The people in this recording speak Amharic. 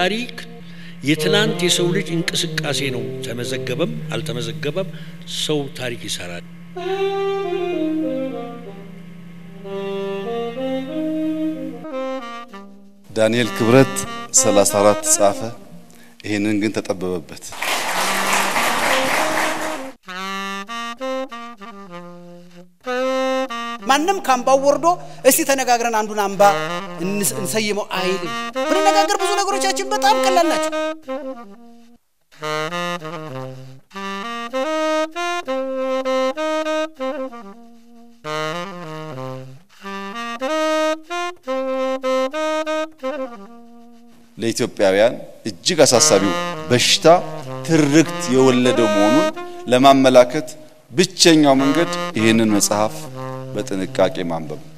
ታሪክ የትናንት የሰው ልጅ እንቅስቃሴ ነው። ተመዘገበም አልተመዘገበም ሰው ታሪክ ይሰራል። ዳንኤል ክብረት 34 ጻፈ። ይህንን ግን ተጠበበበት። ማንም ከአምባው ወርዶ እስቲ ተነጋግረን አንዱን አምባ እንሰይመው አይልም። ብንነጋገር ብዙ ነገሮቻችን በጣም ቀላል ናቸው። ለኢትዮጵያውያን እጅግ አሳሳቢው በሽታ ትርክት የወለደው መሆኑን ለማመላከት ብቸኛው መንገድ ይህንን መጽሐፍ በጥንቃቄ ማንበብ